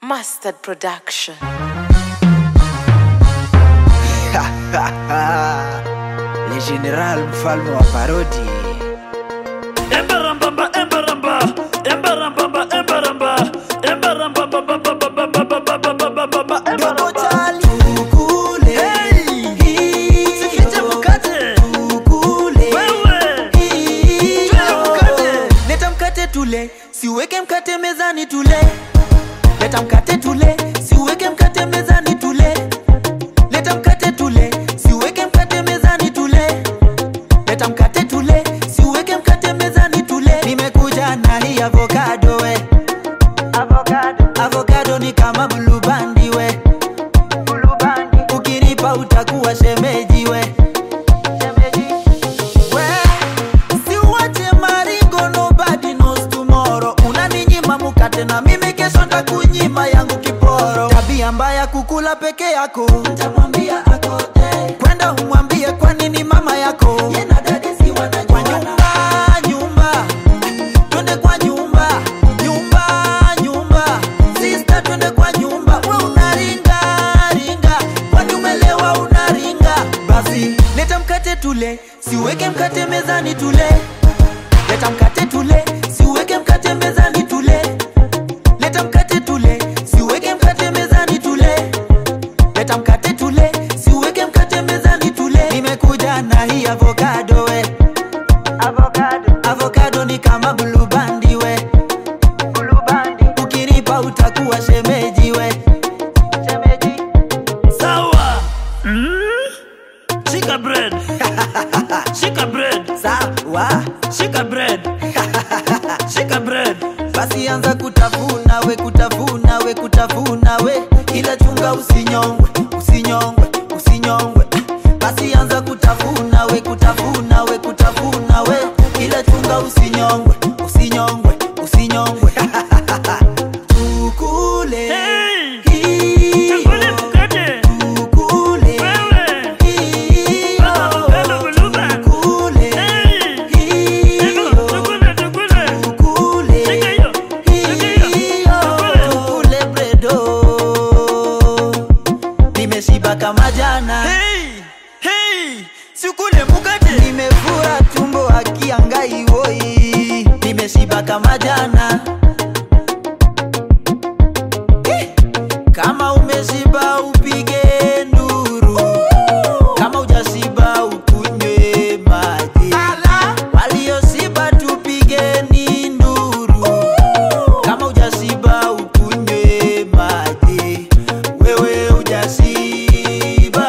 Mustard Production. Le General mfalme wa parodi Embarambamba, embaramba, embarambamba, embaramba, embarambamba, Dogo Chali Tukule Sifiche mkate. Tukule Wewe. Hiyo. Tule mkate. Leta mkate tule siweke mkate mezani tule Leta mkate tule siweke mkate mezani tule Leta mkate tule siweke mkate mezani tule Leta mkate tule siweke mkate mezani tule Nimekuja na hii avocado we Avocado Avocado ni kama blue bandi we Blue bandi Ukinipa utakuwa shemeji we Shemeji we Siuache maringo nobody knows tomorrow Unaninyima mukate na mimi kesho ntakunyima yangu kiporo Tabia mbaya kukula peke yako Ntamwambia akote Kwenda umwambie kwa nini mama yako Yena dadi si wanajua Kwa nyumba nyumba Twende kwa nyumba nyumba nyumba Sister twende kwa nyumba We unaringa ringa Kwani umelewa unaringa Basi leta mkate tule Siweke mkate mezani tule Leta mkate tule Siweke mkate mezani tule Leta mkate tule Siweke mkate mezani tule Leta mkate tule Siweke mkate mezani tule Nimekuja na hii avocado we Avocado Avocado ni kama blue bandi we Blue bandi Ukinipa utakuwa shemeji we Shemeji Sawa. Mm? Shika bread. Shika bread. Sawa Shika bread. Shika bread. basi anza kutafuna we kutafuna we kutafuna we ila chunga usinyongwe usinyongwe usinyongwe basi anza kutafuna we kutafuna we kutafuna we ila chunga usinyongwe usinyongwe usinyongwe tukule Hey! hiyo, Tukule mkate. tukule Wewe. hiyo, Avocado blue band. tukule Hey! hiyo, Tukule, tukule. tukule Shika hiyo. Shika hiyo. Tukule. tukule bredo nimeshiba kama jana Hey! Hey! Sikule mkate. nimefura tumbo akiangai woi nimeshiba kama jana Eh, kama umeshiba upige nduru kama ujashiba ukunywe maji walioshiba tupigeni nduru kama ujashiba ukunywe maji wewe ujashiba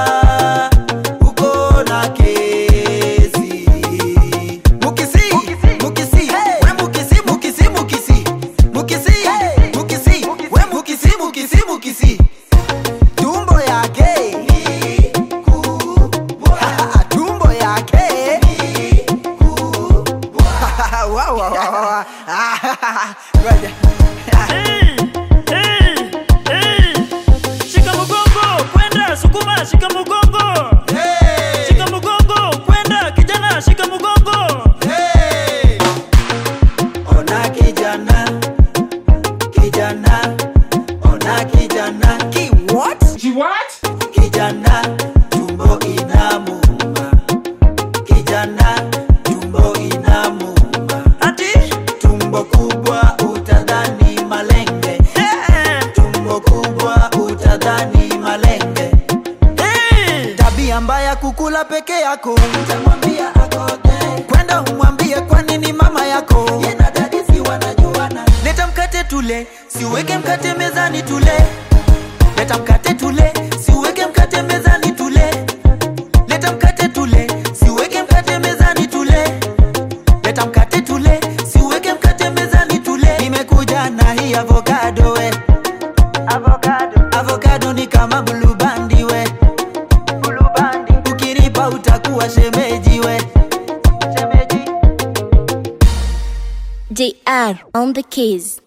uko na kesi mukisi mukisi we mukisi mukisi mukisi mukisi mukisi we mukisi mukisi mukisi tumbo yake ni kubwa tumbo yake ni kubwa wow wow wow Ngoja. Hey! Hey! Hey! Shika mgongo, kwenda sukuma, shika mgongo. Hey! Shika mgongo, kwenda kijana, shika mgongo. Hey! Ona kijana, kijana, ona kijana. Ki what? She what? Kijana, tumbo inamuuma. Kijana, tumbo inamuuma. Ati? Tumbo kubwa utadhani malenge. Eh! Tumbo kubwa utadhani malenge. Hey! Tabia mbaya kukula peke yako. Utamwambia akote. Kwenda umwambie kwa nini mama yako. Yena dadi si wanajuana. Leta mkate tule, siweke mkate mezani tule. Leta mkate tule, siweke mkate mezani tule. Leta mkate tule, siweke mkate mezani tule. Leta mkate tule, siweke mkate mezani tule. Nimekuja na hii avocado we. Avocado. Avocado ni kama blue bandi we. Blue bandi. Ukinipa utakuwa shemeji we. Shemeji. JR on the keys.